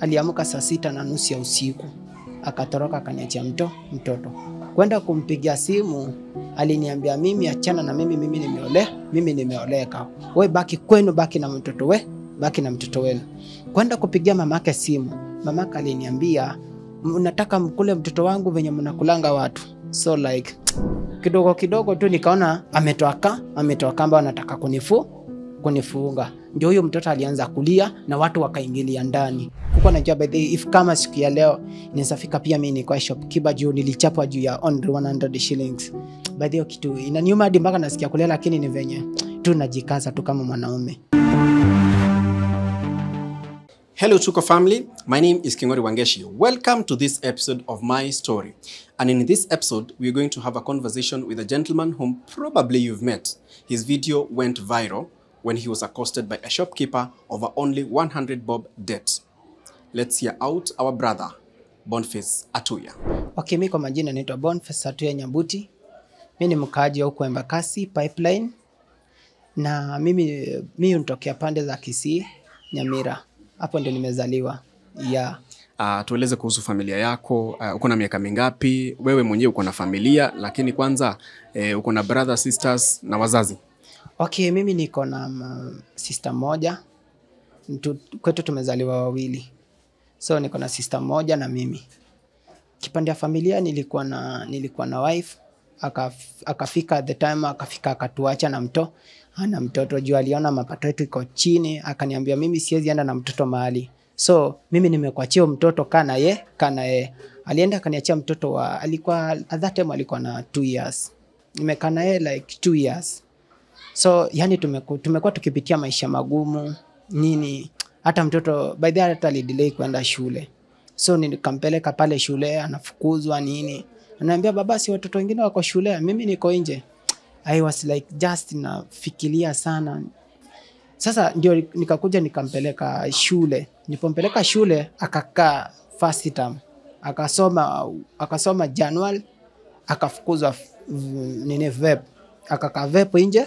aliamka saa sita na nusu ya usiku akatoroka akaniachia mto mtoto kwenda kumpigia simu aliniambia mimi achana na mimi mimi nimeole mimi nimeoleka we baki kwenu baki na mtoto we baki na mtoto wenu kwenda kupigia mamake simu mamake aliniambia mnataka mkule mtoto wangu venye mnakulanga watu so like kidogo kidogo tu nikaona ametoa ka ametoa kamba wanataka kunifu kunifunga ndio huyo mtoto alianza kulia na watu wakaingilia ndani kuko najua by the way, if kama siku ya leo inawezafika pia mi nikuwa shopkeeper juu nilichapwa juu ya only 100 shillings by the way, kitu inaniuma hadi mpaka nasikia kulia lakini ni venye tu najikaza tu kama mwanaume Hello, Chuko family. My name is Kingori Wangeshi. Welcome to this episode of My Story. And in this episode, we're going to have a conversation with a gentleman whom probably you've met. His video went viral when he was accosted by a shopkeeper over only 100 bob debt. Let's hear out our brother, Boniface Atuya. Okay, mi kwa majina naitwa Boniface Satuya Nyabuti. Mi ni mkaaji wa huko Embakasi Pipeline, na mimi mi nitokea pande za Kisii, Nyamira. Hapo ndio nimezaliwa yeah. Uh, tueleze kuhusu familia yako. Uh, uko na miaka mingapi? Wewe mwenyewe uko na familia, lakini kwanza eh, uko na brother, sisters na wazazi. Okay, mimi niko na mm, sister moja Mtu, kwetu tumezaliwa wawili, so niko na sister moja na mimi. Kipande ya familia nilikuwa na nilikuwa na wife akaf, akafika at the time akafika akatuacha na mto ana mtoto juu aliona mapato yetu iko chini, akaniambia mimi siwezi enda na mtoto mahali, so mimi nimekuachia huyo mtoto kana ye kana ye. Alienda akaniachia mtoto wa alikuwa at that time alikuwa na two years, nimekaa na yeye like two years so yani tumeku, tumekuwa tukipitia maisha magumu nini hata mtoto by the way, hata alidelay kwenda shule so nikampeleka pale shule anafukuzwa nini anaambia baba si watoto wengine wako shule mimi niko nje i was like just nafikiria sana sasa ndio nikakuja nikampeleka shule nipompeleka shule akakaa first term akasoma akasoma januari akafukuzwa mm, nini vep akakaa vep nje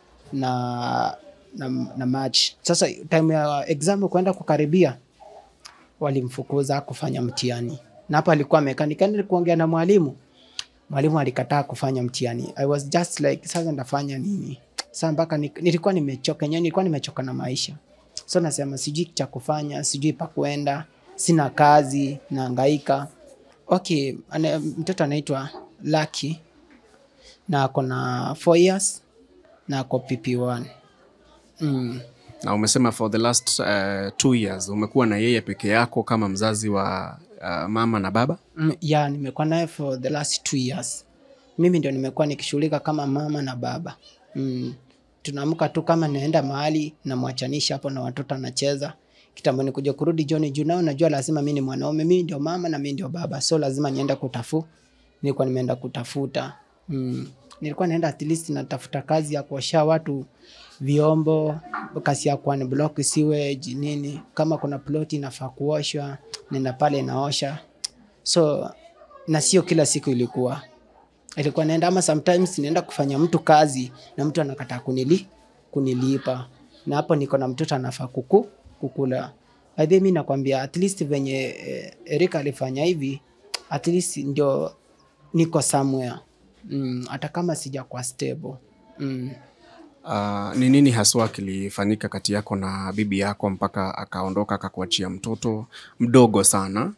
na na, na March. Sasa time ya exam kuenda kukaribia, walimfukuza kufanya mtihani, na hapa alikuwa amekaa, nikaenda kuongea na mwalimu, mwalimu alikataa kufanya mtihani. I was just like sasa ndafanya nini? Sasa mpaka ni- nilikuwa nimechoka yenyewe, nilikuwa nimechoka na maisha, so nasema sijui cha kufanya, sijui pa kuenda, sina kazi, nahangaika. Okay, ana, mtoto anaitwa Lucky na ako na 4 years na ako PP1. Mm. Na umesema for the last uh, two years umekuwa na yeye peke yako kama mzazi wa uh, mama na baba. Mm, yeah, nimekuwa naye for the last two years. Mimi ndio nimekuwa nikishughulika kama mama na baba. Mm. Tunaamka tu kama naenda mahali namwachanisha hapo na watoto anacheza. Kitambo nikuja kurudi jioni juu nao najua lazima mimi ni mwanaume, mimi ndio mama na mimi ndio baba. So lazima niende kutafu. Nilikuwa nimeenda kutafuta. Mm. Nilikuwa naenda at least natafuta kazi ya kuosha watu vyombo, kazi ya kuani block sewage nini. Kama kuna ploti inafaa kuoshwa, nenda pale naosha so na sio kila siku ilikuwa ilikuwa naenda ama sometimes naenda kufanya mtu kazi na mtu anakataa kunili kunilipa na hapo niko na mtoto anafaa kuku kukula by the way mi nakwambia at least venye eh, Erika alifanya hivi at least ndio niko somewhere mm, hata kama sija kwa stable mm. Uh, ni nini haswa kilifanyika kati yako na bibi yako mpaka akaondoka akakuachia mtoto mdogo sana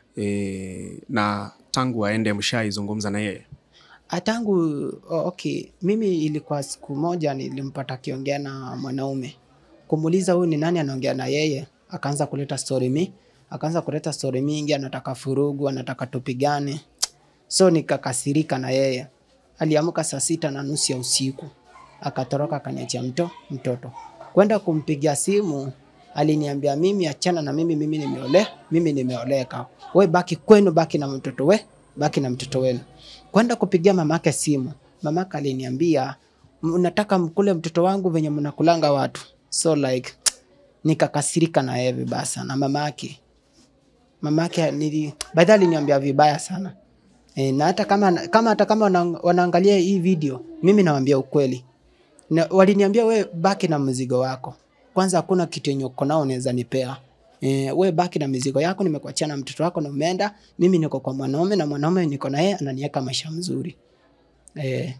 e, na tangu aende mshaizungumza na yeye? Ah, tangu oh, okay mimi ilikuwa siku moja nilimpata akiongea na mwanaume kumuuliza huyu ni nani anaongea na yeye akaanza kuleta story mi akaanza kuleta story mingi anataka furugu anataka tupigane so nikakasirika na yeye aliamka saa sita na nusu ya usiku akatoroka akaniachia mto mtoto kwenda kumpigia simu aliniambia mimi achana na mimi mimi nimeole mimi nimeoleka we baki kwenu baki na mtoto we baki na mtoto wenu kwenda kupigia mamake simu mamake aliniambia mnataka mkule mtoto wangu venye mnakulanga watu so like nikakasirika na yeye vibaya sana mamake mamake nili baadhi aliniambia vibaya sana e, na hata kama kama hata kama wana, wanaangalia hii video mimi nawaambia ukweli na, waliniambia we baki na mzigo wako kwanza hakuna kitu yenye uko nao unaweza nipea e, we baki na mizigo yako nimekuachia na mtoto wako na umeenda mimi niko kwa mwanaume na mwanaume niko na yeye ananiweka maisha mzuri e,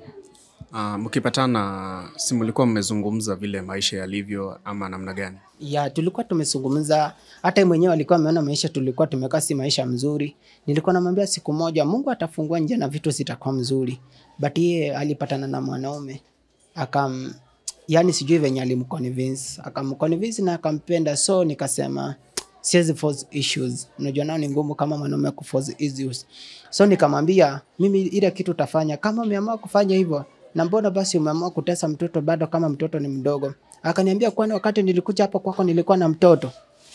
Uh, mkipatana si mlikuwa mmezungumza vile maisha yalivyo ama namna gani? ya tulikuwa tumezungumza hata yeye mwenyewe alikuwa ameona maisha tulikuwa tumekaa si maisha mzuri nilikuwa namwambia siku moja mungu atafungua njia na vitu zitakuwa mzuri but yeye alipatana na mwanaume akam yani sijui venye alimconvince akamconvince na akampenda so nikasema siwezi force issues unajua nao ni ngumu kama mwanaume kuforce issues so nikamwambia mimi ile kitu utafanya kama umeamua kufanya hivyo na mbona basi umeamua kutesa mtoto bado kama mtoto ni mdogo akaniambia kwani wakati nilikuja hapo kwako nilikuwa na mtoto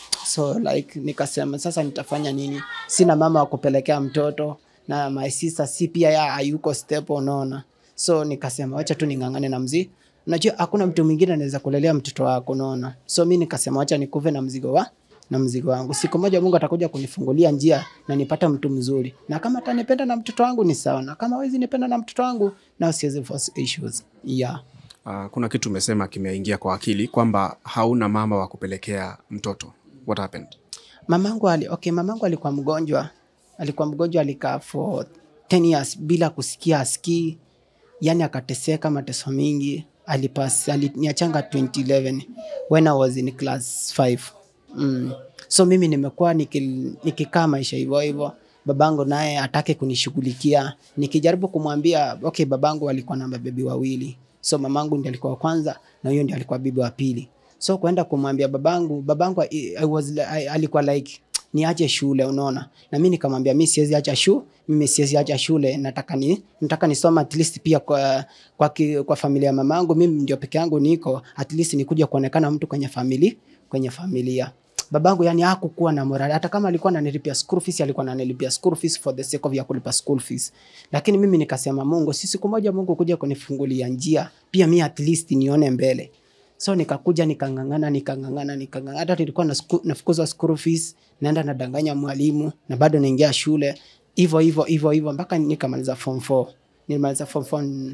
so like nikasema sasa nitafanya nini sina mama wa kupelekea mtoto na my sister si pia ya hayuko step unaona so nikasema wacha tu ning'ang'ane na mzii unajua hakuna mtu mwingine anaweza kulelea mtoto wako unaona so mi nikasema wacha nikuve na mzigo wa na mzigo wangu siku moja mungu atakuja kunifungulia njia na nipata mtu mzuri na kama atanipenda na mtoto wangu ni sawa na kama hawezi nipenda na mtoto wangu na siwezi force issues yeah Uh, kuna kitu umesema kimeingia kwa akili kwamba hauna mama wa kupelekea mtoto. What happened? mamangu ali, okay, mamangu alikuwa mgonjwa alikuwa mgonjwa alikaa for 10 years bila kusikia asikii yani akateseka mateso mingi alipas aliniachanga 2011 when I was in class 5 mm. so mimi nimekuwa niki- nikikaa maisha hivyo hivyo babangu naye atake kunishughulikia nikijaribu kumwambia okay babangu alikuwa na mabebi wawili so mamangu ndi alikuwa wa kwanza na huyo ndi alikuwa bibi wa pili so kwenda kumwambia babangu babangu I, I was, li- I, alikuwa like niache shule unaona na mi nikamwambia mi siwezi acha shu mimi siwezi acha shule nataka ni nataka nisoma at least pia kwa kwa, ki, kwa familia ya mamangu mimi ndio peke yangu niko at least nikuja kuonekana mtu kwenye famili kwenye familia babangu yani hakukuwa na morali hata kama alikuwa ananilipia school fees alikuwa ananilipia school fees for the sake of ya kulipa school fees lakini mimi nikasema Mungu si siku moja Mungu kuja kunifungulia njia pia mi at least nione mbele so nikakuja nikang'ang'ana nikang'ang'ana nikang'ang'ana hata nilikuwa na sku- nafukuzwa school fees naenda nadanganya mwalimu na bado naingia shule hivyo hivyo hivyo hivyo mpaka nikamaliza form 4 nilimaliza form 4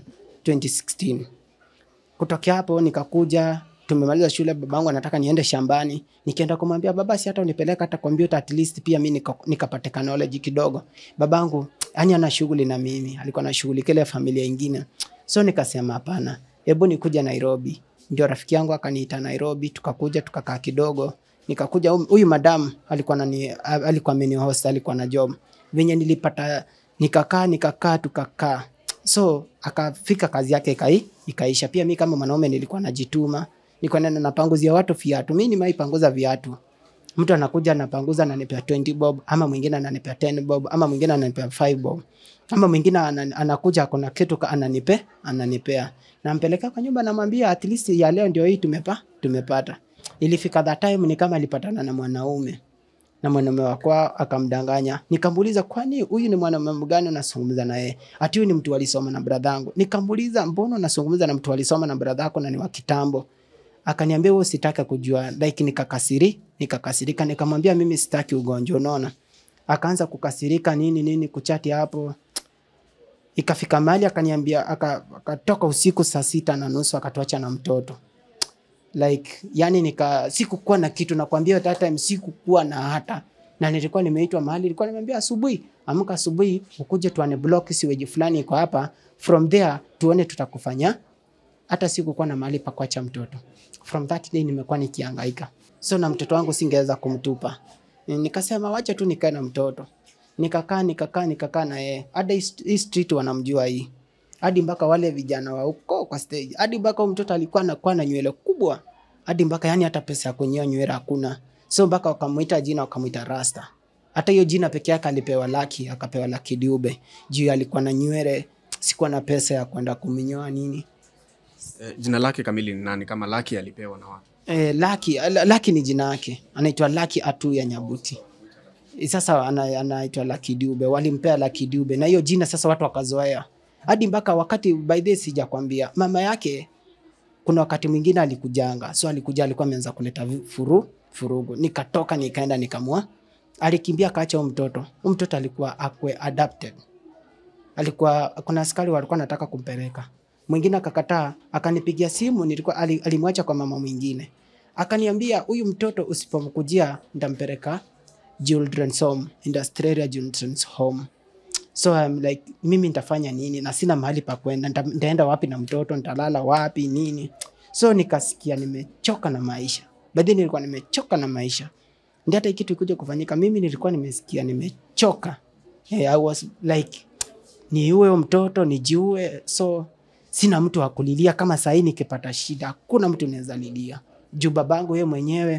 2016 kutokea hapo nikakuja tumemaliza shule babangu anataka niende shambani nikienda kumwambia baba si hata unipeleka hata kompyuta at least pia mi nika- nikapate knowledge kidogo babangu yani ana shughuli na mimi alikuwa na shughuli kile familia ingine so nikasema hapana hebu nikuja nairobi ndio rafiki yangu akaniita nairobi tukakuja tukakaa kidogo nikakuja hum- huyu madam alikuwa nani alikuwa amenihost alikuwa na job venye nilipata nikakaa nikakaa tukakaa so akafika kazi yake ikai, ikaisha pia mi kama mwanaume nilikuwa najituma nilikuwa naenda napanguzia watu viatu mi nimaipanguza viatu mtu anakuja anapanguza ananipea 20 bob ama mwingine ananipea 10 bob ama mwingine ananipea 5 bob ama mwingine ana- anakuja kuna kitu ka- ananipe ananipea nampeleka kwa nyumba namwambia at least ya leo ndio hii tumepa tumepata ilifika that time ni kama alipatana na mwanaume na mwanaume wako akamdanganya nikamuuliza kwani huyu ni mwanaume gani unazungumza na yeye ati huyu ni mtu alisoma na bradhangu nikamuuliza mbona unazungumza na mtu alisoma na bradhako na ni wa kitambo akaniambia wewe sitaki kujua like nikakasiri nikakasirika nikamwambia mimi sitaki ugonjwa unaona akaanza kukasirika nini nini kuchati hapo ikafika mahali akaniambia aka- akatoka usiku saa sita na nusu akatuacha na mtoto like yani nika sikukuwa na kitu nakwambia that time sikukuwa na hata na nilikuwa nimeitwa mahali nilikuwa nimeambia asubuhi amka asubuhi ukuje tuane block siweji fulani iko hapa from there tuone tutakufanya hata sikukuwa na mahali pa kuacha mtoto from that day nimekuwa nikihangaika so na mtoto wangu singeweza kumtupa Ni- nikasema wacha tu nikae na mtoto nikakaa nikakaa nikakaa na yeye hata hii st- hii street wanamjua hii hadi mpaka wale vijana wa huko kwa stage hadi mpaka huyu mtoto alikuwa anakuwa na nywele kubwa hadi mpaka yani hata pesa ya kunyoa nywele hakuna so mpaka wakamuita jina wakamuita rasta hata hiyo jina peke yake alipewa laki akapewa laki diube juu alikuwa na nywele sikuwa na pesa ya kwenda kuminyoa nini Eh, jina lake kamili ni nani kama Laki alipewa na watu? Eh, Laki, La- Laki ni jina yake, anaitwa Laki Atu ya Nyabuti. Eh, Sasa ana- anaitwa Laki Dube, walimpea Laki Dube na hiyo jina sasa watu wakazoea hadi mpaka wakati by the way sijakwambia, mama yake kuna wakati mwingine alikujanga, so alikuja, alikuwa ameanza kuleta vi- furu furugu, nikatoka nikaenda nikamua, alikimbia akaacha huyo mtoto. Huyo mtoto alikuwa akwe adapted alikuwa kuna askari walikuwa nataka kumpeleka mwingine akakataa akanipigia simu nilikuwa ali- alimwacha kwa mama mwingine akaniambia huyu mtoto usipomkujia ntampeleka children's home industrial children's home so I'm like mimi nitafanya nini na sina mahali pa kwenda nita- nitaenda wapi na mtoto nitalala wapi nini so nikasikia nimechoka na maisha baadhi nilikuwa nimechoka na maisha ndio hata hii kitu ikuja kufanyika mimi nilikuwa nimesikia nimechoka hey, I was like niue huyo mtoto nijiue so sina mtu wa kulilia kama sahii nikipata shida hakuna mtu naweza lilia juu babangu yeye mwenyewe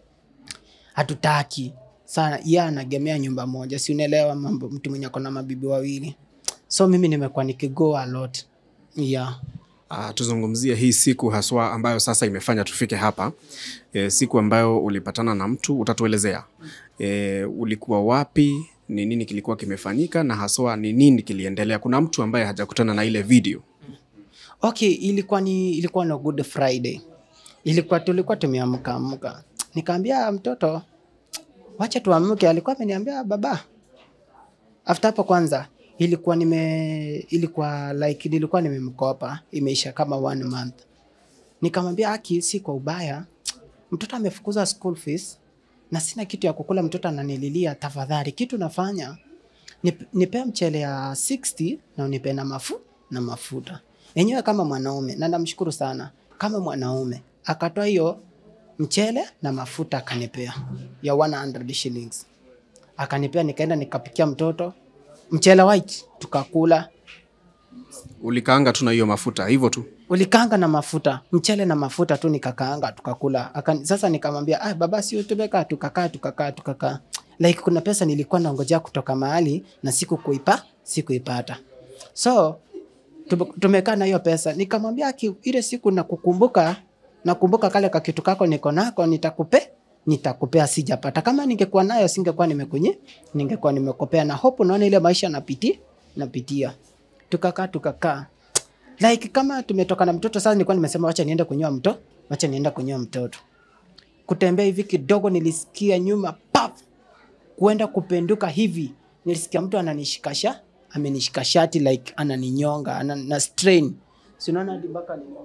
hatutaki sana ye anagemea nyumba moja si unaelewa mambo mtu mwenye akona mabibi wawili so mimi nimekuwa nikigo a lot yeah. Uh, tuzungumzie hii siku haswa ambayo sasa imefanya tufike hapa e, siku ambayo ulipatana na mtu utatuelezea e, ulikuwa wapi ni nini kilikuwa kimefanyika na haswa ni nini kiliendelea kuna mtu ambaye hajakutana na ile video okay ilikuwa ni ilikuwa na good friday ilikuwa tulikuwa tumeamka amka nikaambia mtoto wacha tuamke alikuwa ameniambia baba after hapo kwanza ilikuwa nime ilikuwa like nilikuwa nimemkopa imeisha kama one month nikamwambia aki si kwa ubaya mtoto amefukuza school fees na sina kitu ya kukula mtoto ananililia tafadhali kitu nafanya nip- nipe mchele ya 60 na unipe na mafu na mafuta enyewe kama mwanaume na namshukuru sana kama mwanaume akatoa hiyo mchele na mafuta akanipea ya 100 shillings akanipea nikaenda nikapikia mtoto mchele white tukakula ulikaanga tu na hiyo mafuta hivyo tu ulikanga na mafuta mchele na mafuta tu nikakaanga tukakula Aka, sasa nikamwambia ah, baba sio tumekaa tukakaa tukakaa tukakaa like kuna pesa nilikuwa naongojea kutoka mahali na siku kuipa sikuipata so tume- tumekaa na hiyo pesa nikamwambia "Aki, ile siku nakukumbuka nakumbuka kale kakitu kako niko nako nitakupe nitakupea sijapata kama ningekuwa nayo singekuwa nimekunye ningekuwa nimekopea na hope naona ile maisha napiti napitia tukakaa tukakaa like kama tumetoka na mtoto sasa nilikuwa nimesema wacha niende kunyoa mto wacha nienda kunyoa mtoto kutembea hivi kidogo nilisikia nyuma pap kuenda kupenduka hivi nilisikia mtu ananishikasha amenishika shati like ananinyonga ana, na strain si unaona hadi mpaka ni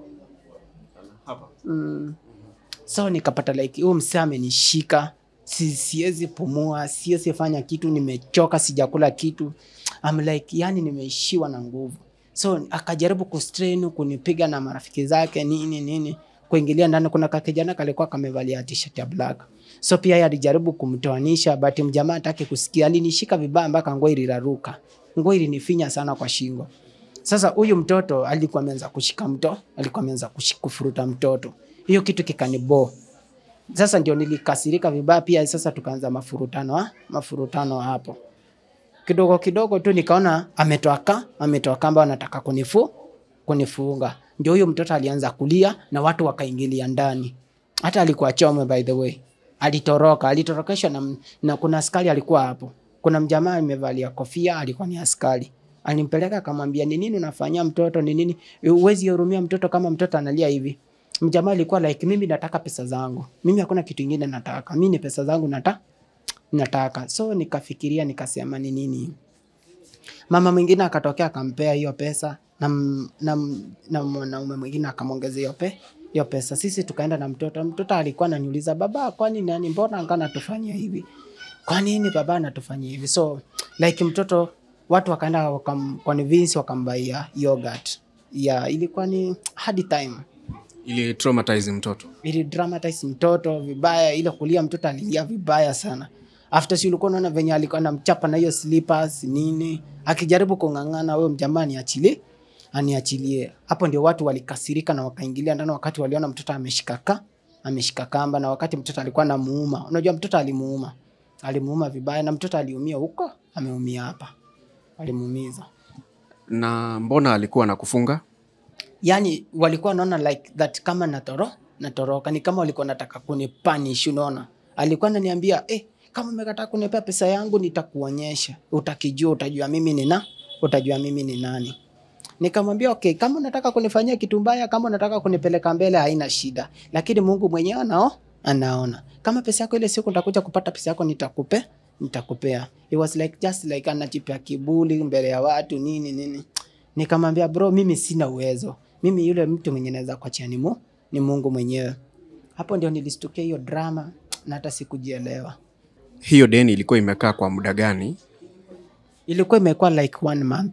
mm. so nikapata like huyu msee amenishika si, siwezi pumua siwezi fanya kitu nimechoka sijakula kitu I'm like yani nimeishiwa na nguvu so akajaribu kustrain kunipiga na marafiki zake nini nini kuingilia ndani kuna kakijana kalikuwa kamevalia t-shirt ya black so pia yeye alijaribu kumtoanisha but mjamaa atake kusikia alinishika vibaya mpaka nguo iliraruka nguo ilinifinya sana kwa shingo sasa huyu mtoto alikuwa ameanza kushika mto alikuwa ameanza kushi- kufuruta mtoto hiyo kitu kikanibo sasa ndio nilikasirika vibaya pia sasa tukaanza mafurutano ha? mafurutano hapo kidogo kidogo tu nikaona ametoa ka ametoa kamba anataka kunifu kunifunga ndio huyo mtoto alianza kulia na watu wakaingilia ndani hata alikuwa chome by the way alitoroka alitorokeshwa na, na kuna askari alikuwa hapo kuna mjamaa amevalia kofia alikuwa ni askari alimpeleka akamwambia ni nini unafanyia mtoto ni nini huwezi hurumia mtoto kama mtoto analia hivi mjamaa alikuwa like mimi nataka pesa zangu mimi hakuna kitu ingine nataka mi ni pesa zangu nata nataka so nikafikiria nikasema ni nini mama mwingine akatokea akampea hiyo pesa na m- na m- na mwanaume mwingine akamwongezea hiyo pe hiyo pesa sisi tukaenda na mtoto mtoto alikuwa ananiuliza baba kwani nani mbona anga natufanyia hivi kwa nini baba anatufanyia hivi so like mtoto watu wakaenda wakam, convince wakambaia yogurt ya ilikuwa ni hard time ili traumatize mtoto ili dramatize mtoto vibaya ile kulia mtoto alilia vibaya sana after si ulikuwa unaona venye alikuwa anamchapa na hiyo slippers nini akijaribu kung'ang'ana huyo mjamaa aniachilie aniachilie hapo ndio watu walikasirika na wakaingilia ndani wakati waliona mtoto ameshika ka ameshika kamba na wakati mtoto alikuwa namuuma unajua mtoto alimuuma alimuuma vibaya na mtoto aliumia huko ameumia hapa alimuumiza na mbona alikuwa anakufunga yani walikuwa wanaona like that kama natoro natoroka ni kama walikuwa nataka kunipanish unaona alikuwa ananiambia eh, kama umekataa kunipea pesa yangu nitakuonyesha utakijua utajua mimi ni na utajua mimi ni nani nikamwambia okay kama unataka kunifanyia kitu mbaya kama unataka kunipeleka mbele haina shida lakini mungu mwenyewe anao anaona kama pesa yako ile siku nitakuja kupata pesa yako nitakupe nitakupea it was like just like anajipea kibuli mbele ya watu nini nini nikamwambia bro mimi sina uwezo mimi yule mtu mwenye naweza kuachia ni, mu, ni mungu mwenyewe hapo ndio nilistukia hiyo drama na hata sikujielewa Hiyo deni ilikuwa imekaa kwa muda gani? ilikuwa imekuwa like one month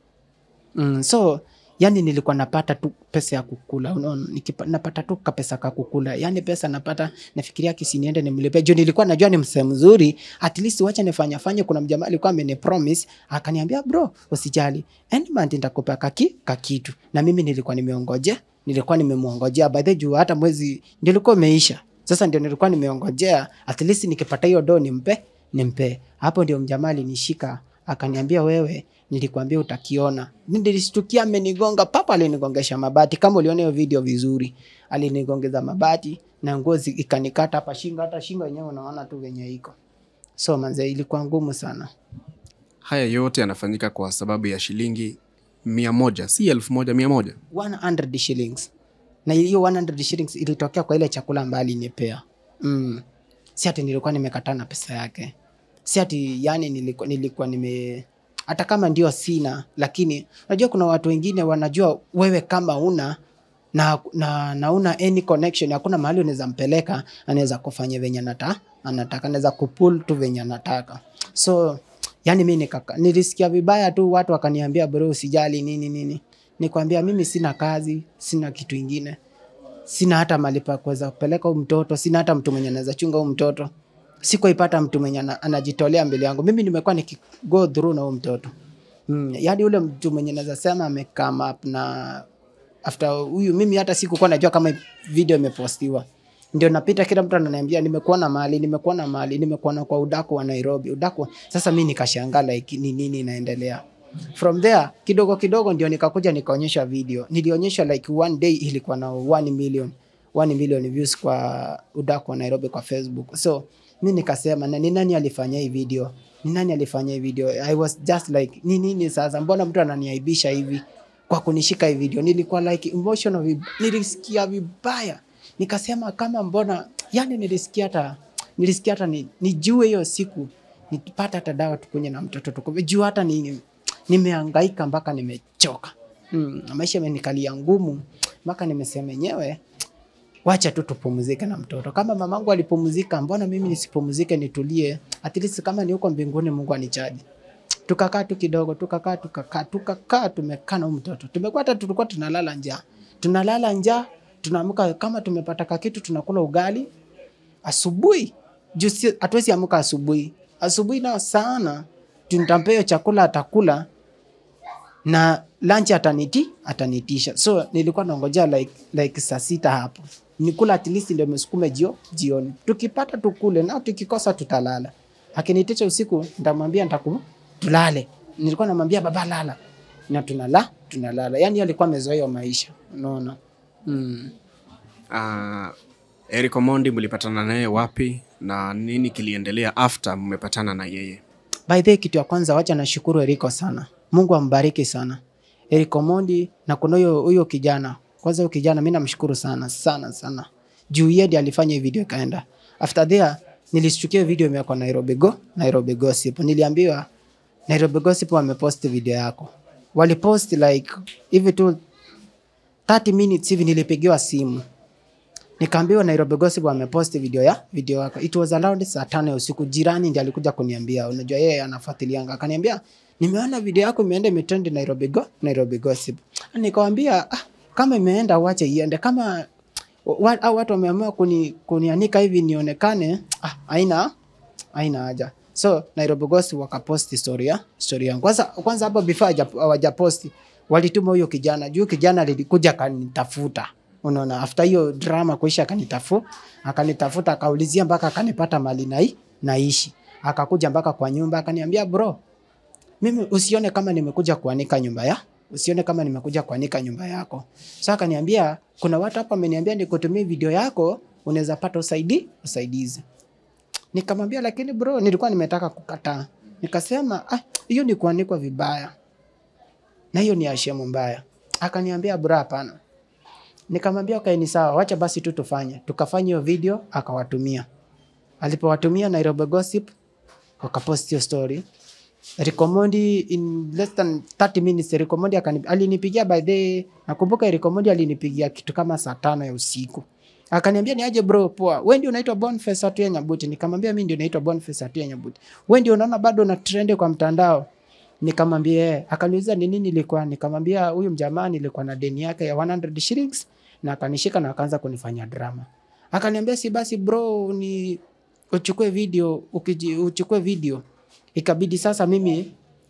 mm, so yani nilikuwa napata tu pesa ya kukula unaona Nikipa- napata tu kapesa ka kukula yani pesa napata nafikiria kisiniende nimlipe juu nilikuwa najua ni msee mzuri at least wacha nifanya fanye kuna mjamaa alikuwa ameni promise akaniambia bro usijali end month nitakupa kaki kakitu na mimi nilikuwa nimeongoje nilikuwa nimemwongojea by the way, juu hata mwezi ndio ulikuwa umeisha sasa ndio nilikuwa nimeongojea at least nikipata hiyo do nimpe nimpe hapo ndio mjamaa alinishika akaniambia wewe nilikwambia utakiona nilishtukia amenigonga papa alinigongesha mabati kama uliona hiyo video vizuri alinigongeza mabati na ngozi ikanikata hapa shingo hata shingo yenyewe unaona tu venye iko so manze ilikuwa ngumu sana Haya yote yanafanyika kwa sababu ya shilingi mia moja, si elfu moja, mia moja. 100 shillings na hiyo 100 shillings ilitokea kwa ile chakula ambayo alinipea mm. si ati nilikuwa nimekataa na pesa yake si ati yani nilikuwa, nilikuwa nime hata kama ndio sina lakini unajua kuna watu wengine wanajua wewe kama una na, na, na una any connection hakuna mahali unaweza mpeleka anaweza kufanya venye anata, anataka anaweza kupull tu venye anataka so yani mi nikaka, nilisikia vibaya tu watu wakaniambia bro usijali nini nini nikwambia mimi sina kazi sina kitu ingine sina hata mali pa kuweza kupeleka huyu mtoto sina hata mtu mwenye anaweza chunga huyu mtoto sikuipata mtu mwenye ana- anajitolea mbele yangu mimi nimekuwa nikigo through na huyu mtoto mm, yaani ule mtu mwenye naweza sema amecome up na after huyu mimi hata sikukuwa najua kama video imepostiwa ndio napita kila mtu ananiambia nimekuona mahali nimekuona mahali nimekuona kwa udaku wa nairobi udaku sasa mi nikashangaa like ni nini inaendelea from there kidogo kidogo ndio nikakuja nikaonyesha video nilionyesha like one day ilikuwa na 1 million 1 million views kwa udaku wa nairobi kwa facebook so mi nikasema na ni nani alifanya hii video ni nani alifanya hii video i was just like ni nini sasa mbona mtu ananiaibisha hivi kwa kunishika hii video nilikuwa like emotional vib... nilisikia vibaya nikasema kama mbona yani nilisikia hata nilisikia hata ni, nijue hiyo siku nipata hata dawa tukunye na mtoto tukuve juu hata ni, nimeangaika mpaka nimechoka mm, maisha imenikalia ngumu mpaka nimesema enyewe wacha tu tupumzike na mtoto kama mamangu alipumzika mbona mimi nisipumzike nitulie at least kama ni huko mbinguni mungu anichaji tukakaa tu kidogo tukakaa tukakaa tukakaa tumekaa na huyu mtoto tumekuwa hata tulikuwa tunalala njaa tunalala njaa tunaamka kama tumepata kakitu tunakula ugali asubuhi juu si- hatuwezi amka asubuhi asubuhi nao sana tuntampea hiyo chakula atakula na lunch ataniti atanitisha so nilikuwa naongojea like, like saa sita hapo nikula at least ndio mesukume jio jioni tukipata tukule na tukikosa tutalala akinitisha usiku nitamwambia nitaku tulale nilikuwa namwambia baba lala na tunala tunalala yani alikuwa amezoea hiyo maisha unaona mm. Uh, Eric Omondi mlipatana naye wapi na nini kiliendelea after mmepatana na yeye? by the way, kitu ya kwanza wacha nashukuru Eriko sana mungu ambariki sana Eriko Mondi na kuna huyo huyo kijana kwanza huyo kijana mi namshukuru sana sana sana juu yeye ndiye alifanya hii video ikaenda after there nilishtukia hiyo video imewekwa Nairobi Go Nairobi Gossip niliambiwa Nairobi Gossip wamepost video yako walipost like hivi tu 30 minutes hivi nilipigiwa simu nikaambiwa Nairobi Gossip wamepost video ya video yako. It was around saa tano ya usiku. Jirani ndiye alikuja kuniambia, unajua yeye anafuatilianga, akaniambia nimeona video yako imeenda imetrend Nairobi Go Nairobi Gossip. Nikamwambia ah, kama imeenda uache iende, kama wa, au watu wameamua kuni, kunianika hivi nionekane, ah, haina haina haja. So Nairobi Gossip wakapost story ya story yangu. Kwanza kwanza hapo before hawaja- hawajaposti walituma huyo kijana juu kijana alikuja akanitafuta unaona after hiyo drama kuisha akanitafu akanitafuta akaulizia mpaka akanipata mali nai naishi akakuja mpaka kwa nyumba akaniambia bro mimi usione kama nimekuja kuanika nyumba ya usione kama nimekuja kuanika nyumba yako so akaniambia kuna watu hapa wameniambia nikutumie video yako unaweza pata usaidi usaidizi nikamwambia lakini bro nilikuwa nimetaka kukataa nikasema "Ah, hiyo ni kuanikwa vibaya na hiyo ni ashemu mbaya akaniambia bro hapana nikamwambia okay ni sawa wacha basi tu tufanye tukafanya hiyo video akawatumia alipowatumia Nairobi Gossip wakapost hiyo story Rikomondi in less than 30 minutes Rikomondi akani alinipigia by the nakumbuka Rikomondi alinipigia kitu kama saa tano ya usiku akaniambia ni aje bro poa wewe ndio unaitwa Boniface Atuya Nyabuti nikamwambia mimi ndio naitwa Boniface Atuya Nyabuti wewe ndio unaona bado na trend kwa mtandao nikamwambia eh akaniuliza ni nini ilikuwa nikamwambia huyu mjamaa nilikuwa na deni yake ya 100 shillings na akanishika na akaanza kunifanyia drama akaniambia si basi bro ni uchukue video ukiji, uchukue video ikabidi sasa mimi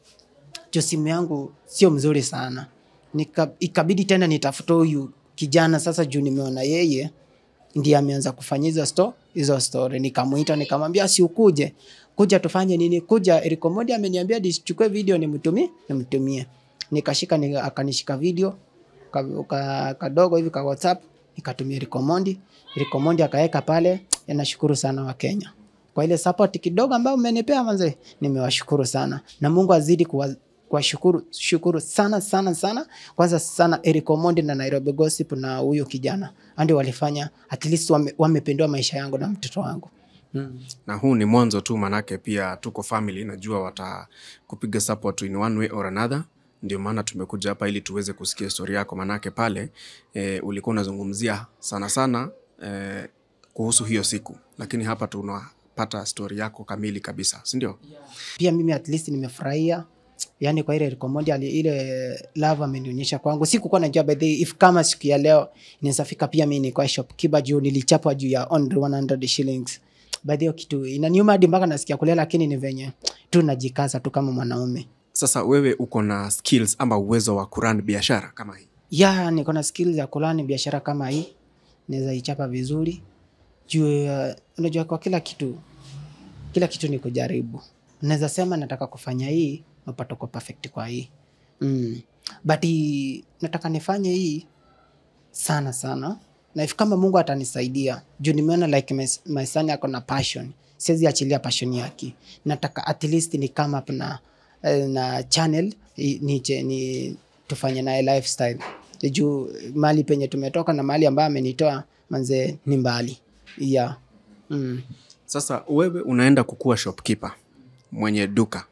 jo simu yangu sio mzuri sana Nika, ikabidi tena nitafute huyu kijana sasa juu nimeona yeye ndiye ameanza kufanya hizo sto hizo story nikamuita nikamwambia si ukuje kuja tufanye nini kuja Eric Omondi ameniambia nichukue video nimtumie nimtumie nikashika ni, akanishika video ka, ka, kadogo hivi ka WhatsApp nikatumia Eric Omondi Eric Omondi akaweka pale nashukuru sana wa Kenya kwa ile support kidogo ambayo umenipea manze nimewashukuru sana na Mungu azidi kuwa kuwashukuru shukuru sana sana sana kwanza sana Eric Omondi na Nairobi Gossip na huyo kijana ndio walifanya at least wame, wamependua maisha yangu na mtoto wangu mm. na huu ni mwanzo tu manake pia tuko family najua watakupiga support in one way or another ndio maana tumekuja hapa ili tuweze kusikia stori yako manake pale e, ulikuwa unazungumzia sana sana e, kuhusu hiyo siku lakini hapa tunapata stori yako kamili kabisa sindio pia mimi at least nimefurahia yani kwa ile Eric Omondi ali- ile love amenionyesha kwangu sikukuwa najua by the way, if kama siku ya leo inawezafika pia mimi nilikuwa shopkeeper juu nilichapwa juu ya only 100 shillings by the way, kitu inaniuma hadi mpaka nasikia kulia lakini ni venye tu najikaza tu kama mwanaume sasa wewe uko na skills ama uwezo wa kuran biashara kama hii ya niko na skills ya kulani biashara kama hii naweza ichapa vizuri juu uh, unajua kwa kila kitu kila kitu ni kujaribu naweza sema nataka kufanya hii napata kwa perfect kwa hii mm. but hii, nataka nifanye hii sana sana na if kama mungu atanisaidia juu nimeona like my, my son ako na passion siwezi achilia passion yake nataka at least ni come up na, eh, na channel i- ni, ni, ni tufanye naye lifestyle juu mali penye tumetoka na mali ambayo amenitoa manze ni mbali yeah. mm. sasa wewe unaenda kukuwa shopkeeper mwenye duka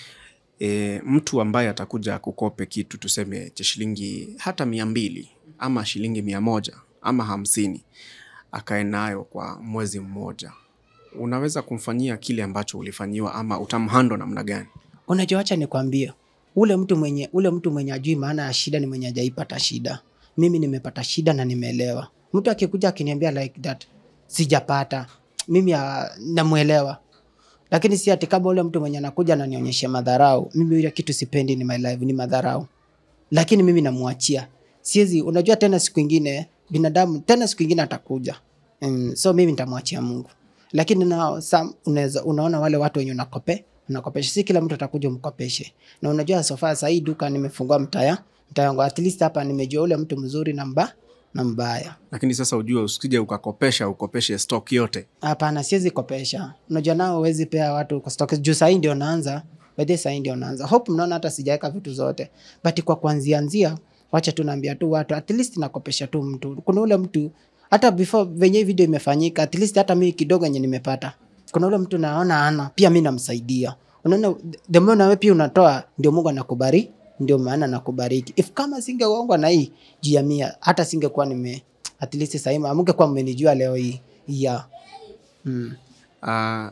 e, mtu ambaye atakuja kukope kitu tuseme cha shilingi hata mia mbili ama shilingi mia moja ama hamsini akae nayo kwa mwezi mmoja unaweza kumfanyia kile ambacho ulifanyiwa ama utamhando namna gani unajua wacha nikwambie ule mtu mwenye ule mtu mwenye ajui maana ya shida ni mwenye ajaipata shida mimi nimepata shida na nimeelewa mtu akikuja akiniambia like that sijapata mimi ah, namwelewa lakini si ati kama ule mtu mwenye anakuja ananionyesha madharau mimi ile kitu sipendi ni my life ni madharau lakini mimi namwachia siwezi unajua tena siku ingine binadamu tena siku ingine atakuja mm, so mimi nitamwachia mungu lakini na some, unaweza unaona wale watu wenye unakope unakopesha si kila mtu atakuja umkopeshe na unajua sofa sahii duka nimefungua mtaya mtaya wangu at least hapa nimejua ule mtu mzuri na mba na mbaya lakini sasa ujue usije ukakopesha ukopeshe stock yote hapana siwezi kopesha unajua nao huwezi pea watu kwa stock juu sahii ndio naanza baadhi sahii ndio naanza hope mnaona hata sijaweka vitu zote but kwa kuanzianzia wacha tu naambia tu watu at least nakopesha tu mtu kuna ule mtu hata before venye hii video imefanyika at least hata mimi kidogo yenye nimepata kuna ule mtu naona ana pia mi namsaidia unaona the more nawe pia unatoa ndio mungu anakubariki ndio maana nakubariki if kama singeongwa na hii juu ya mia hata singekuwa nime at least sahii amungekuwa mmenijua leo hii yeah. mm. uh,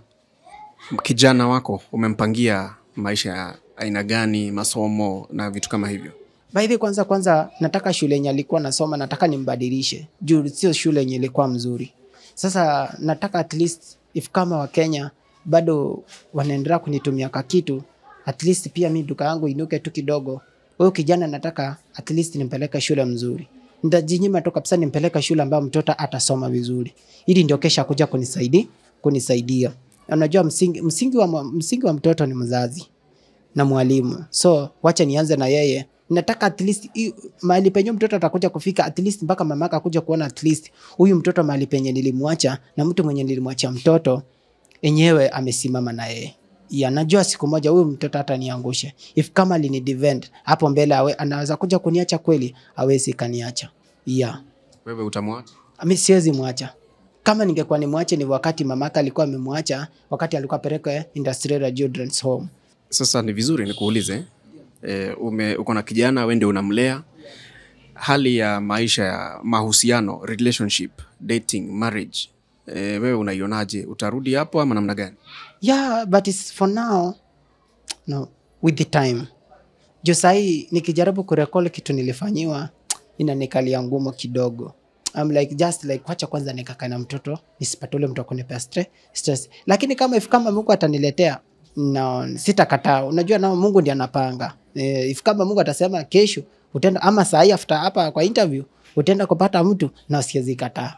kijana wako umempangia maisha ya aina gani masomo na vitu kama hivyo By the way, kwanza kwanza nataka shule yenye alikuwa nasoma nataka nimbadilishe juu sio shule yenye ilikuwa mzuri. Sasa nataka at least if kama Wakenya bado wanaendelea kunitumia ka kitu at least pia mi duka yangu inuke tu kidogo. Huyu kijana nataka at least nimpeleke shule mzuri. Nitajinyima tu kabisa nimpeleke shule ambayo mtoto atasoma vizuri, ili ndio kesha kuja kunisaidia kunisaidia. Unajua msingi, msingi, wa, msingi wa mtoto ni mzazi na mwalimu so wacha nianze na yeye nataka at least i- mahali penye mtoto atakuja kufika at least mpaka mamaka akuja kuona at least huyu mtoto mahali penye nilimwacha na mtu mwenye nilimwacha mtoto enyewe amesimama na yeye ya najua siku moja huyu mtoto hata niangushe if kama alini defend hapo mbele awe, anaweza kuja kuniacha kweli awezi kaniacha yeah. wewe utamwacha mi siwezi mwacha kama ningekuwa nimwache ni wakati mamaka alikuwa amemwacha wakati alikuwa apelekwe industrial children's home sasa ni vizuri nikuulize e, ume uko na kijana we ndio unamlea hali ya maisha ya mahusiano relationship dating marriage e, wewe unaionaje utarudi hapo ama namna gani yeah but it's for now no with the time juu sahii nikijaribu kurekol kitu nilifanyiwa inanikalia ngumu kidogo I'm like just like wacha kwanza nikakae na mtoto nisipate ule mtu akunipea stre- stress lakini kama if kama mungu ataniletea no, sitakataa unajua nao mungu ndi anapanga eh, if kama mungu atasema kesho utaenda ama sahii after hapa kwa interview utaenda kupata mtu na siwezi kataa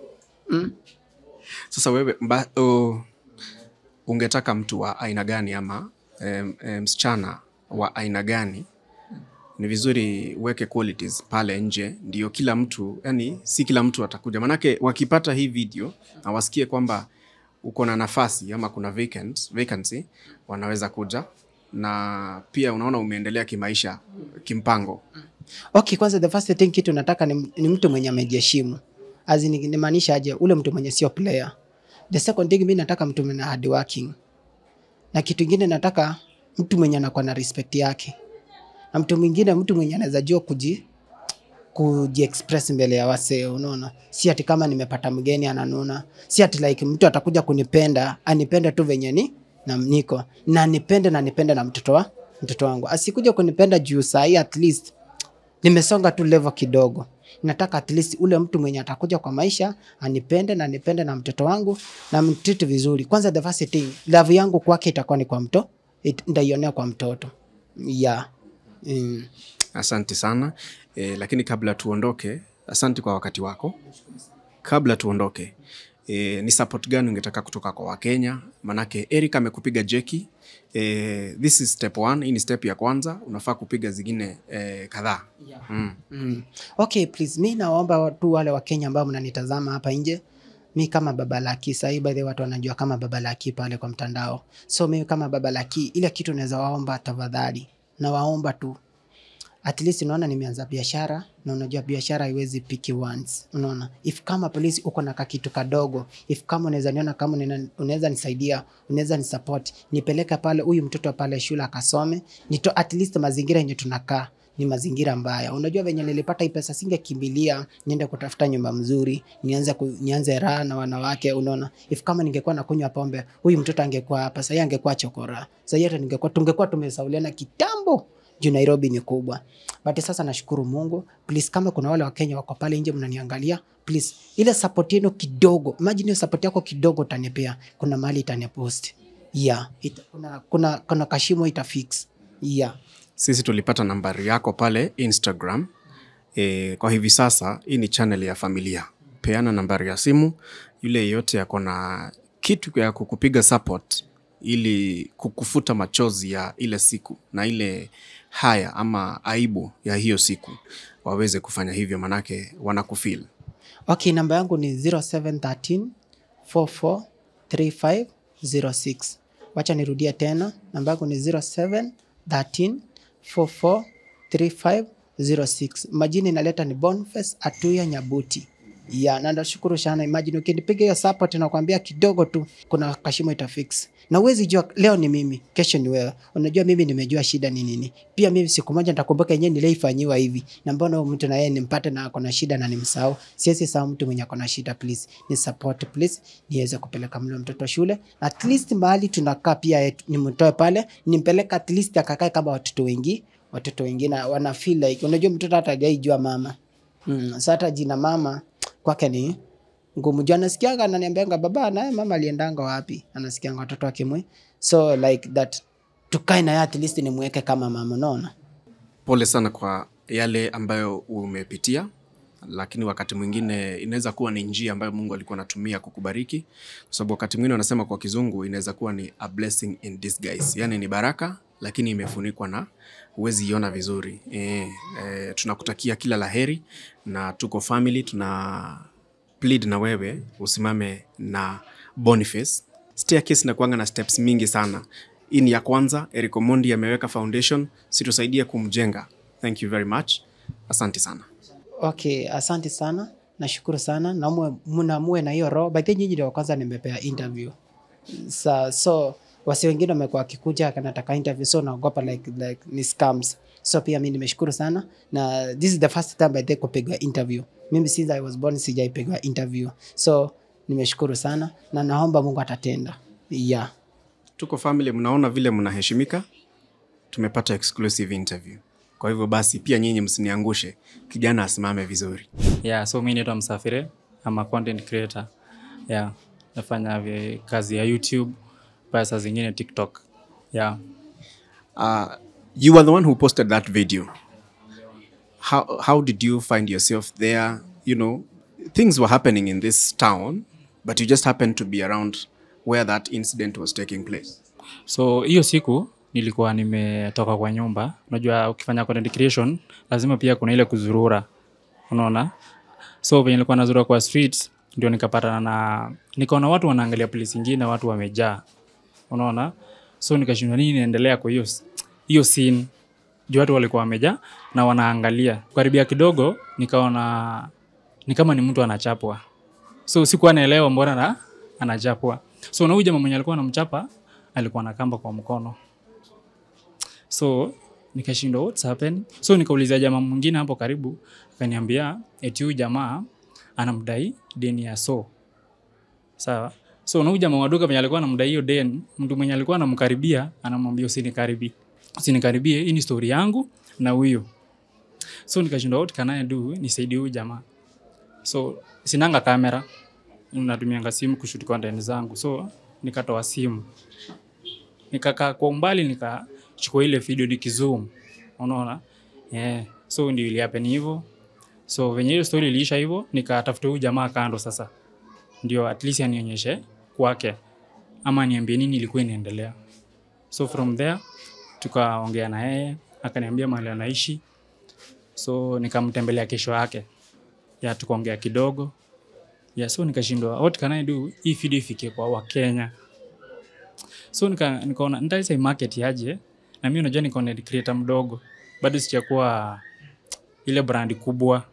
sasa wewe mba, uh, ungetaka mtu wa aina gani ama um, um, msichana wa aina gani ni vizuri uweke qualities pale nje ndio kila mtu yani si kila mtu atakuja manake wakipata hii video na wasikie kwamba uko na nafasi ama kuna vacant, vacancy wanaweza kuja na pia unaona umeendelea kimaisha kimpango okay kwanza the first thing kitu nataka ni, ni mtu mwenye amejiheshimu As in, nimaanisha aje ule mtu mwenye sio player the second thing mi nataka mtu mwenye hard working na kitu ingine nataka mtu mwenye anakuwa na respect yake na mtu mwingine mtu mwenye anaweza jua kuji kujiexpress mbele ya wasee unaona si ati kama nimepata mgeni ananuna si ati like mtu atakuja kunipenda anipende tu venye ni na niko na nipende na nipende na mtoto wa mtoto wangu asikuja kunipenda juu sahii at least nimesonga tu level kidogo nataka at least ule mtu mwenye atakuja kwa maisha anipende na nipende na mtoto wangu na mtiti vizuri kwanza the first thing love yangu kwake itakuwa ni kwa mto it- ndaionea kwa mtoto yeah. mm. asante sana e, lakini kabla tuondoke asante kwa wakati wako kabla tuondoke e, ni support gani ungetaka kutoka kwa wakenya manake eric amekupiga jeki e, this is step one hii ni step ya kwanza unafaa kupiga zingine e, kadhaa mm. Mm. Okay, please mi nawaomba tu wale wa Kenya ambao mnanitazama hapa nje mi kama baba laki sahii by the way watu wanajua kama baba laki pale kwa mtandao so mi kama baba laki ile kitu naweza waomba tafadhali nawaomba tu at least unaona nimeanza biashara na unajua biashara haiwezi piki once unaona if kama polisi uko na kakitu kadogo if kama unaweza niona kama unena- unaweza nisaidia unaweza nisupport nipeleke pale huyu mtoto pale shule akasome nito at least mazingira yenye tunakaa ni mazingira mbaya unajua venye nilipata hii pesa singekimbilia niende kutafuta nyumba mzuri nianze ku, nianze raha na wanawake unaona if kama ningekuwa nakunywa pombe huyu mtoto angekuwa hapa sahii angekuwa chokora sahii hata ningekuwa tungekuwa tumesauliana kitambo juu nairobi ni kubwa but sasa nashukuru mungu please kama kuna wale wakenya wako pale nje mnaniangalia please ile support yenu kidogo imagine hiyo support yako kidogo utanipea kuna mahali itanipost yeah Ita, kuna, kuna, kuna kashimo itafix yeah sisi tulipata nambari yako pale instagram e, kwa hivi sasa hii ni channel ya familia peana nambari ya simu yule yeyote ako na kitu ya kukupiga support ili kukufuta machozi ya ile siku na ile haya ama aibu ya hiyo siku waweze kufanya hivyo manake wanakufil okay namba yangu ni 0713 443506 wacha nirudie tena namba yangu ni 0713 443506 majina inaleta ni Boniface Atuya Nyabuti ya na nashukuru sana imagine ukinipiga hiyo support nakwambia kidogo tu kuna kashimo itafix na uwezi jua leo ni mimi kesho ni wewe unajua mimi nimejua shida ni nini pia mimi siku moja nitakumbuka yenyewe nilaifanyiwa hivi na mbona huyu mtu na yeye nimpate na ako na shida na nimsahau siwezi sahau mtu mwenye ako na shida please ni support please niweze kupeleka mle mtoto shule at least mahali tunakaa pia yetu- nimtoe pale nimpeleke at least akakae kama watoto wengi watoto wengine wana feel like unajua mtoto hata hajaijua mama mm, sasa hata jina mama kwake ni ngumu juu anasikianga ananiambianga baba naye mama aliendanga wapi anasikianga watoto wakimwe so like that tukae naye at least nimweke kama mama unaona pole sana kwa yale ambayo umepitia lakini wakati mwingine inaweza kuwa ni njia ambayo mungu alikuwa anatumia kukubariki kwa sababu wakati mwingine wanasema kwa kizungu inaweza kuwa ni a blessing in disguise yaani ni baraka lakini imefunikwa na huwezi iona vizuri e, e, tunakutakia kila laheri na tuko family tuna plead na wewe usimame na boniface staircase inakuanga na steps mingi sana hii ni ya kwanza eric omondi ameweka foundation situsaidie kumjenga thank you very much asante sana okay asante sana nashukuru sana na mwe- mnamue na hiyo roho by the way, nyinyi ndio wa kwanza nimepea interview sa so wasi wengine wamekuwa wakikuja kanataka interview so naogopa like, like ni scams so pia mi nimeshukuru sana na this is the first time I think kupigwa interview mimi since I was born sijaipigwa interview so nimeshukuru sana na naomba Mungu atatenda yeah. tuko family mnaona vile mnaheshimika tumepata exclusive interview kwa hivyo basi pia nyinyi msiniangushe kijana asimame vizuri yeah so mi naitwa msafiri ama content creator yeah nafanya vi- kazi ya youtube pia saa zingine tiktok yeah uh, you were the one who posted that video how, how did you find yourself there you know things were happening in this town but you just happened to be around where that incident was taking place so hiyo siku nilikuwa nimetoka kwa nyumba unajua ukifanya content creation lazima pia kuna ile kuzurura unaona so venye nilikuwa nazurura kwa street ndio nikapatana na nikaona watu wanaangalia polisi ingine watu wamejaa unaona so nikashindwa nini inaendelea kwa hiyo hiyo scene juu watu walikuwa wamejaa na wanaangalia karibia kidogo nikaona ni kama ni mtu anachapwa so sikuwa naelewa mbona na anachapwa so na huyu jamaa mwenye alikuwa anamchapa alikuwa na kamba kwa mkono so nikashindwa what's happening so nikauliza jamaa mwingine hapo karibu akaniambia eti huyu jamaa anamdai deni ya so sawa so na huyu jamaa wa duka mwenye alikuwa anamdai hiyo deni mtu mwenye alikuwa anamkaribia anamwambia usinikaribie usinikaribie hii ni story yangu na huyu so nikashindwa what can I do nisaidie huyu jamaa so sinanga kamera natumianga simu kushuti content zangu so nikatoa simu nikakaa kwa umbali nikachukua ile video nikizoom unaona yeah. so ndio ilihappen hivyo so venye hiyo story iliisha hivyo nikatafuta huyu jamaa kando sasa ndio at least anionyeshe kwake ama niambie nini ilikuwa inaendelea so from there tukaongea na yeye akaniambia mahali anaishi so nikamtembelea kesho yake ya tukaongea kidogo ya so nikashindwa what can I do hii video ifikie kwa wakenya so nika, nikaona nitaisa market yaje na mimi unajua ni content creator mdogo bado sijakuwa ile brand kubwa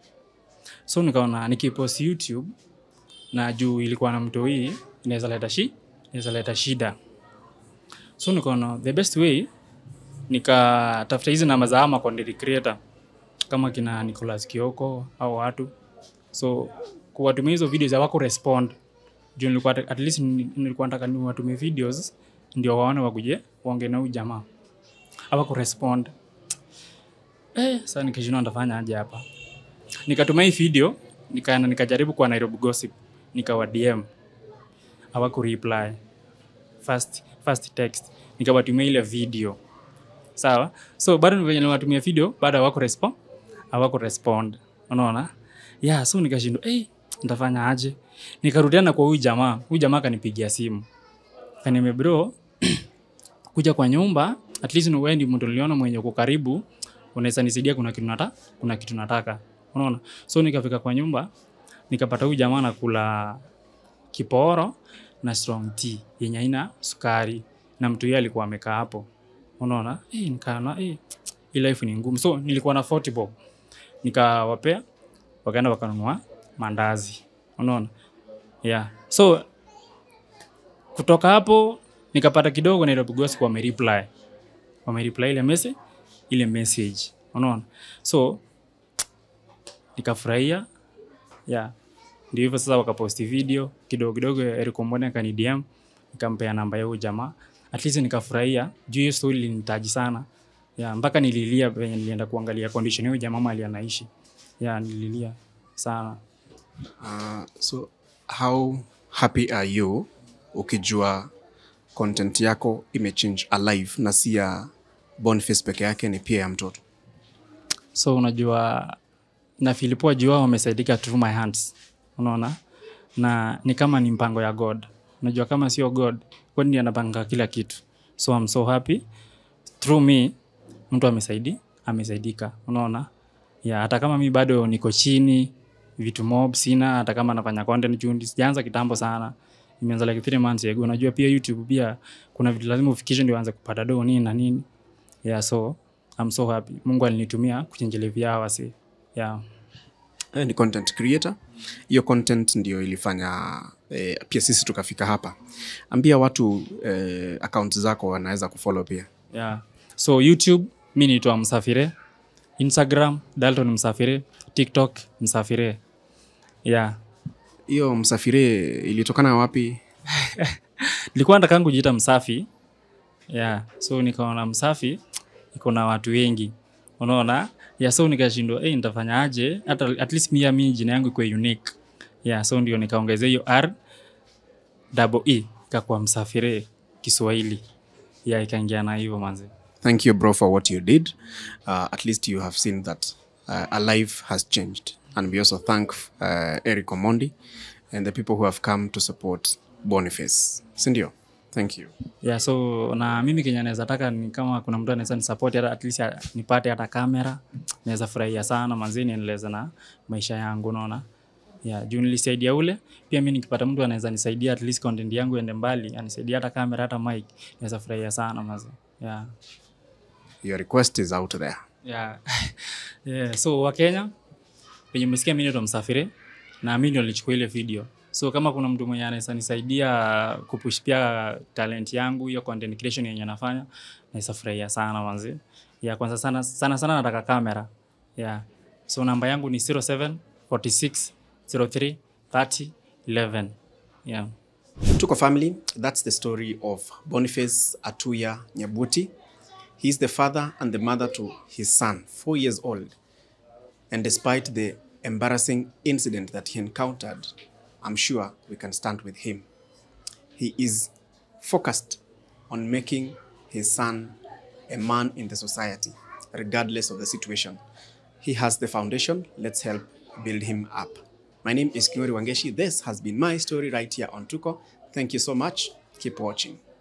so nikaona nikipost youtube na juu ilikuwa na mto hii inaweza leta shi inaweza leta shida so nikaona the best way nikatafuta hizi namba za ama content creator kama kina Nicholas Kioko au watu so kuwatumia hizo videos hawako respond juu nilikuwa at least ni- nilikuwa nataka niwatumie videos ndio waone wakuje waongee na huyu jamaa hawako respond eh sasa nikishindwa nitafanya aje hapa nikatumia hii video nikaenda nikajaribu kwa Nairobi Gossip nikawa DM hawaku reply first first text nikawatumia ile video sawa so bado venye niwatumia video bado hawako respond hawako respond unaona yeah so nikashindwa hey, nitafanya aje nikarudiana kwa huyu jamaa huyu jamaa akanipigia simu kaniambia bro kuja kwa nyumba at least ni wewe ndi mtu niliona mwenye uko karibu unaweza nisaidia kuna kitu nataka kuna kitu nataka unaona so nikafika kwa nyumba nikapata huyu jamaa nakula kiporo na strong tea yenye haina sukari na mtu yeye alikuwa amekaa hapo unaona eh nikaona eh hii life ni ngumu so nilikuwa na 40 bob nikawapea wakaenda wakanunua mandazi unaona yeah so kutoka hapo nikapata kidogo Nairobi Gossip wamereply wamereply ile message ile message unaona so nikafurahia yeah ndio hivyo sasa wakaposti video kidogo kidogo Eric Omondi akani DM nikampea namba ya huyo jamaa at least nikafurahia juu hiyo story ilinitaji sana yeah, mpaka nililia venye nilienda kuangalia condition ya huyo jamaa mahali anaishi yeah, nililia sana uh, so how happy are you ukijua content yako imechange alive na si ya Boniface peke yake ni pia ya mtoto so unajua na Filipo jua wamesaidika through my hands unaona na ni kama ni mpango ya god unajua kama sio god god ndiye anapanga kila kitu so I'm so happy through me mtu amesaidi amesaidika unaona ya hata kama mi bado niko chini vitu mob sina hata kama nafanya content juu sijaanza kitambo sana imeanza like three months ago unajua pia youtube pia kuna vitu lazima ufikishe ndio uanze kupata do nini na nini yeah so I'm so happy mungu alinitumia kuchenjelevia hawa wasi yeah eh, ni content creator hiyo content ndio ilifanya eh, pia sisi tukafika hapa ambia watu eh, account zako wanaweza kufollow pia yeah. so youtube mi naitwa msafire instagram dalton msafire tiktok msafire yeah hiyo msafiri ilitokana wapi nilikuwa nataka kujiita msafi yeah. so nikaona msafi iko na watu wengi unaona yeah, so nikashindwa hey, nitafanya aje hata at least mia mi jina yangu ikuwe unique yeah, so ndio nikaongezea hiyo r double e ikakuwa msafiri kiswahili yeah, ikaingia na hivyo manzi thank you bro for what you did uh, at least you have seen that uh, a life has changed and we also thank uh, eric omondi and the people who have come to support boniface sindio thank you yeah, so na mimi kenya naweza taka ni kama kuna mtu anaweza nisapoti hata at least ya- nipate hata kamera naweza furahia sana manzi niendeleze na maisha yangu unaona yeah, juu nilisaidia ule pia mi nikipata mtu anaweza nisaidia at least content yangu ende mbali anisaidia hata kamera hata mic naweza furahia sana mazi yeah. your request is out there Yeah. yeah. so wakenya penye umesikia mi naitwa msafiri na mi ndio nilichukua ile video so kama kuna mtu mwenye anaweza nisaidia kupush pia talent yangu hiyo content creation yenye nafanya naweza furahia sana manzi yeah, kwanza sana sana sana nataka kamera yeah. so namba yangu ni 07 46 03 30 11 yeah. Tuko family, that's the story of Boniface Atuya Nyabuti. He's the father and the mother to his son, four years old. And despite the embarrassing incident that he encountered, I'm sure we can stand with him. He is focused on making his son a man in the society, regardless of the situation. He has the foundation. Let's help build him up. My name is Kiori Wangeshi. This has been my story right here on Tuko. Thank you so much. Keep watching.